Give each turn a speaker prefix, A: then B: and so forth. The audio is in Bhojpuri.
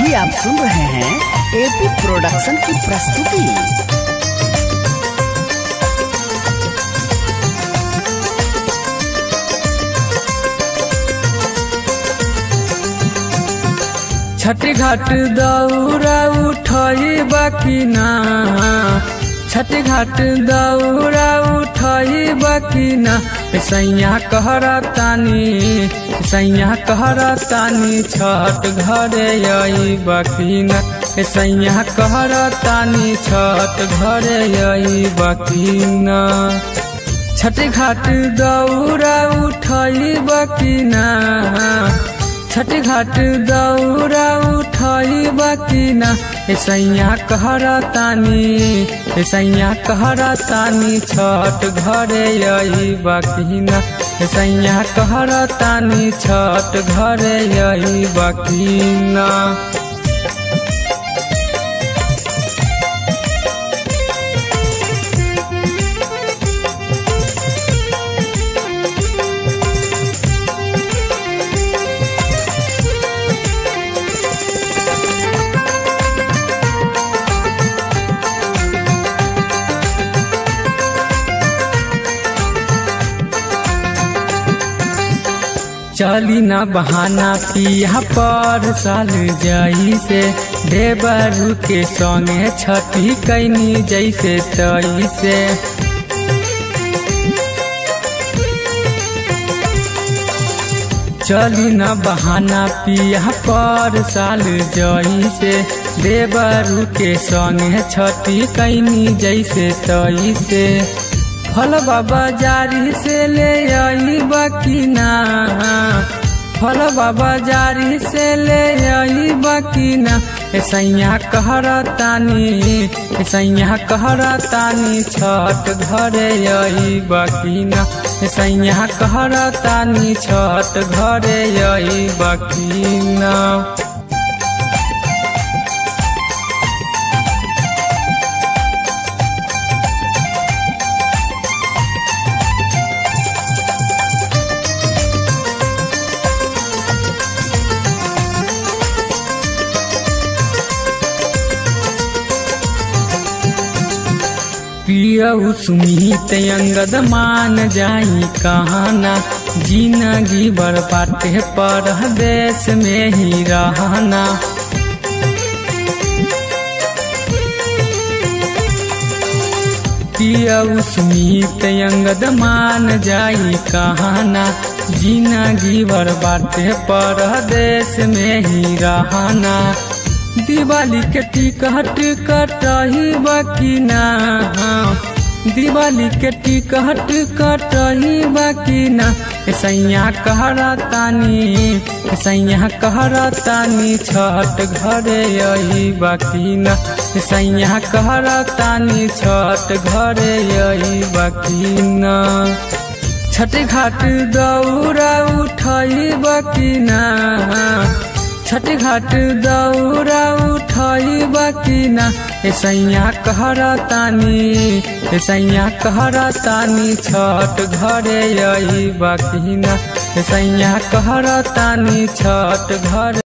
A: अभी आप सुन रहे हैं एपी प्रोडक्शन की प्रस्तुति
B: छठी घाट दौरा उठई बाकी ना छठी घाट दौरा उठई बाकी ना सैया कहरा तानी सैया कहरा तानी छठ घरे आई बाकी ना सैया कहरा तानी छठ घरे आई बाकी ना छठी घाट दौरा उठई बाकी ना छठ घाट दौरा उठई बाकी ना सैया कहरा तानी सैया कहरा तानी छठ घरे आई बाकी ना सैया कहरा तानी छठ घरे आई बाकी ना चली ना बहाना पिया पर साल जाई से देवरू के संगे छठी कैनी जैसे तई से चली ना बहाना पिया पर साल जाई से देवरू के संगे छठी कैनी जैसे तई से फल बाबा जारी से ले आई बाकी ना फल बाबा जारी से ले आई बाकी ना सैया कहरा तानी सैया कहरा तानी छठ घरे आई बाकी ना सैया कहरा तानी छठ घरे आई बाकी ना पियऊ सुमित अंगद मान जाई कहाना जिंदगी बरपाते पर देश में ही रहना पियऊ सुमित अंगद मान जाई कहाना जिंदगी बरबाते पर देश में ही रहना दिवाली के टिकट कटही बाकी ना दिवाली के टिकट कटही बाकी ना सैया कहरा तानी सैया कहरा तानी छठ घरे आई बाकी ना सैया कहरा तानी छठ घरे आई बाकी ना छठ घाट दौरा उठई बाकी ना छठ घाट दौरा उठई बाकी ना सैया कहरा तानी सैया कहरा तानी छठ घरे आई बाकी ना सैया कहरा तानी छठ घर